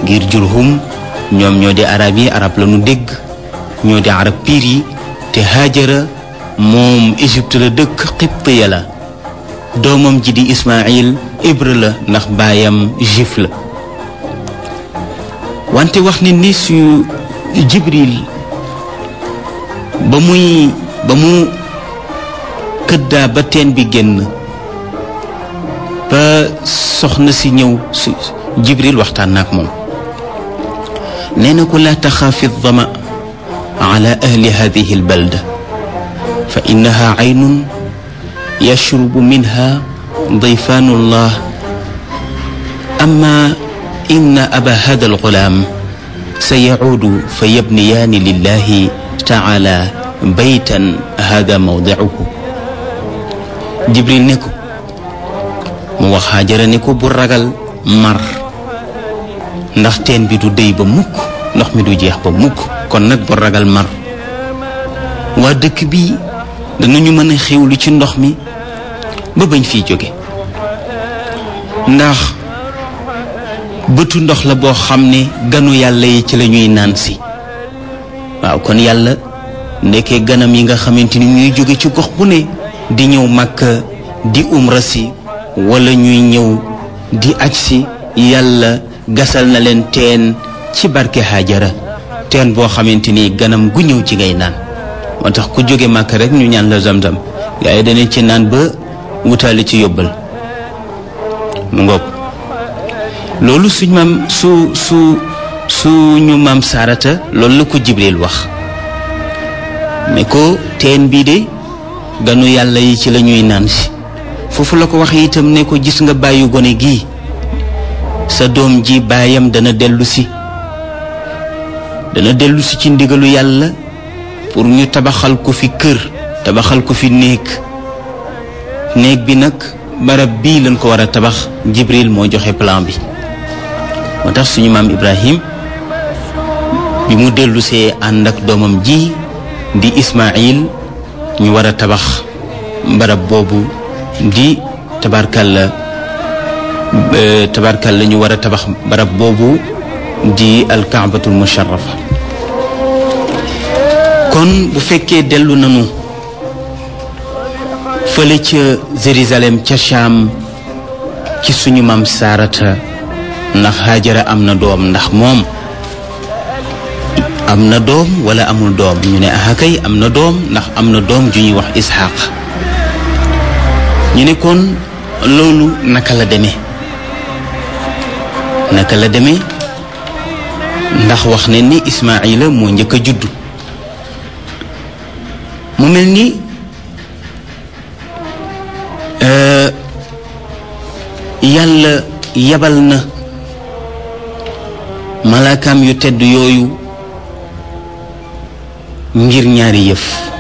ngir jurhum ñoom ñoo di arab yi arab la nu dégg ñoo di arab piir yi te Haajara moom Égypte la dëkk Qibtiya la doomam ji di Ismaïl hébreu la ndax baayam juif la wante wax ne ni su Jibril ba muy ba mu këddaa ba teen bi génn ba soxna si ñëw su Jibril waxtaan na ak moom nee na ko laa taxaafi dama ala ahli hadihi albalda fa innaha aynun yashrubu minha dayfaanu llah amma inna aba hada algulaam sa yacuudu fa yabniyaani lillahi taala baytan hada mawdicuhu jibril ne ko mu wax Haajara ne ko bu ragal mar ndax teen bi du déy ba mukk ndox mi du jeex ba mukk kon nag bu ragal mar waa dëkk bi danañu mën a xewlu ci ndox mi ba bañ fiy jóge ndax bëtu ndox la boo xam ne ganu yàlla yi ci la ñuy naan si waaw kon yàlla ndekkee ganam yi nga xamante ni ñuy jóge ci gox bu ne di ñëw Makka di umra si wala ñuy ñëw di aj si yàlla gasal na leen teen ci barke Haajara teen boo xamante ni ganam gu ñëw ci ngay naan moo tax ku jóge Makka rek ñu ñaan la zamzam gaa yi danañ ci naan ba wutaale ci yóbbal mu ngoog loolu suñ maam su su suñu maam saarata loolu la ko Jibril wax ne ko teen bii de ganu yàlla yi ci la ñuy naan si foofu la ko wax itam ne ko gis nga bàyyi gone gii sa doom ji baayam dana dellu si dana dellu si ci ndigalu yàlla pour ñu tabaxal ko fi kër tabaxal ko fi néeg néeg bi nag barab bii lañ ko war a tabax Jibril moo joxe plan bi moo tax suñu maam Ibrahim bi mu dellusee ànd ak doomam ji di Ismaïl ñu war a tabax barab boobu di tabarkalla tabarkalla ñu war a tabax barab boobu di alkaabatul musharrafa kon bu fekkee dellu nanu fële ca Jérusalem ca Cham ci suñu maam Saarata ndax Haajara am na doom ndax moom am na doom wala amul doom ñu ne ah kay am na doom ndax am na doom ju ñuy wax Isxaaq ñu ne kon loolu naka la demee naka la demee ndax wax ne ni Ismaayila moo njëkk a juddu mu mel ni yàlla yabal na malaakaam yu tedd yooyu ngir ñaari yëf